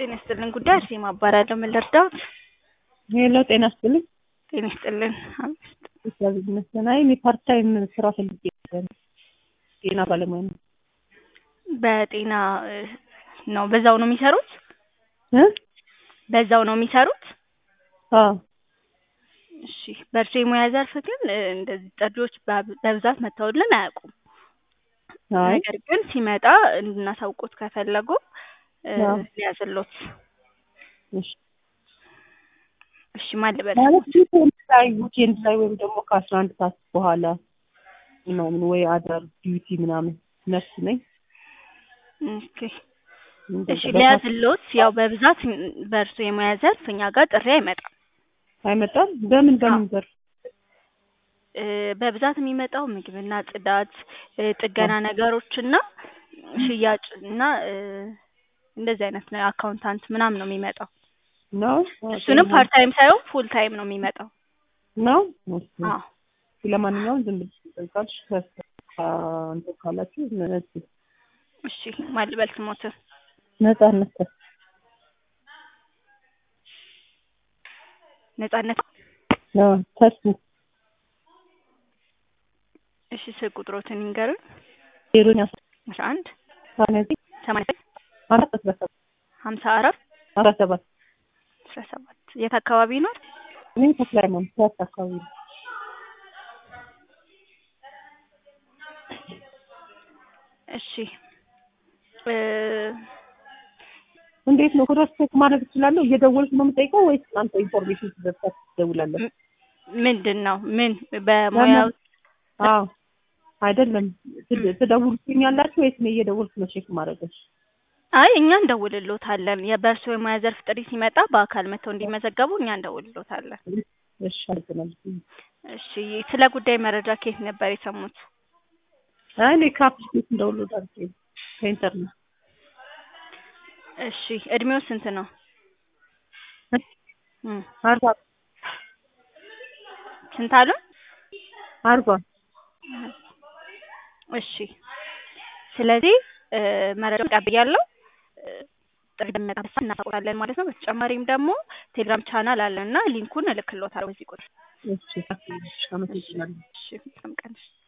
ጤና ይስጥልን ጉዳይ አርሴማ እባላለሁ። ምን ልርዳዎት? ሄሎ ጤና ይስጥልኝ። ጤና ይስጥልን። እግዚአብሔር ይመስገን። አይ እኔ ፓርት ታይም ስራ ፈልጌ ነበር። ጤና ባለሙያ ነው። በጤና እ፣ ነው በዛው ነው የሚሰሩት? እ? በዛው ነው የሚሰሩት? አዎ እሺ። በእርሶ የሙያ ዘርፍ ግን እ፣ እንደዚህ ጥሪዎች በብ- በብዛት መተውልን አያውቁም። አይ ነገር ግን ሲመጣ እንድናሳውቆት ከፈለጉ እ፣ አዎ። ሊያዝሎት። እሺ። እሺ ማን ልበል? ማለት ዊኬንድ ላይ ዊኬንድ ላይ ወይም ደግሞ ከአስራ አንድ ሰዓት በኋላ ምናምን ወይ አዳር ዲዩቲ ምናምን ነርስ ነኝ። ኦኬ እንደዛ እሺ በፓርት- ሊያዝሎት። ያው በብዛት በእርሶ የሙያ ዘርፍ እኛ ጋር ጥሪ አይመጣም። አይመጣም። በምን በምን ዘርፍ? እ፣ በብዛት የሚመጣው ምግብና ጽዳት፣ እ፣ ጥገና ነገሮች እና ሽያጭ እና እ፣ እንደዚህ አይነት ነው። አካውንታንት ምናምን ነው የሚመጣው። ነው እሱንም ፓርት ታይም ሳይሆን ፉል ታይም ነው የሚመጣው። ነው። እሺ። አዎ ለማንኛውም ዝም ብለሽ ትጠይቃለሽ። እንትን ካላችሁ ነጽ እሺ ማን ልበል ስሞትን? ነጻነት ነጻነት። ነው ተስፉ እሺ ስልክ ቁጥሮትን ይንገሩን። ዜሮኛ አስራ አንድ ሰማንያ ዘጠኝ ሰማንያ አራት አስራ ሰባት ሀምሳ አራት አስራ ሰባት አስራ ሰባት የት አካባቢ ነው? እኔ ተክለ ሃይማኖት ፒያሳ አካባቢ ነው። እሺ እ፣ እንዴት ነው ክሮስ ቼክ ማድረግ እችላለሁ? እየደወልኩ ነው የምጠይቀው ወይስ እናንተ ኢንፎርሜሽን ትደርሳችሁ ትደውላለህ? ምንድን ነው ምን በሙያው አዎ አይደለም ትድ- ትደውሉልኛላችሁ ወይስ እኔ እየደወልኩ ነው ቼክ ማድረግሽ? አይ እኛ እንደውልሎታለን። የበእርሶ የሙያ ዘርፍ ጥሪ ሲመጣ በአካል መጥተው እንዲመዘገቡ እኛ እንደውልሎታለን። እሺ አመሰግናለሁ። እሺ ስለ ጉዳይ መረጃ ከየት ነበር የሰሙት? አይ እኔ ከአፕሊኬሽን ዳውንሎድ አድርጌ ከኢንተርኔት እሺ እድሜው ስንት ነው? እም፣ አርባ ስንት አሉ? አርባ እሺ ስለዚህ እ፣ መረጃ ቀብያለሁ። እ፣ ጥሪ በሚመጣበት ሰዓት እናሳውቃለን ማለት ነው። በተጨማሪም ደግሞ ቴሌግራም ቻናል አለ እና ሊንኩን እልክልዎታለሁ በዚህ ቁጥር። እሺ አመሰግናለሁ። እሺ በጣም ቀን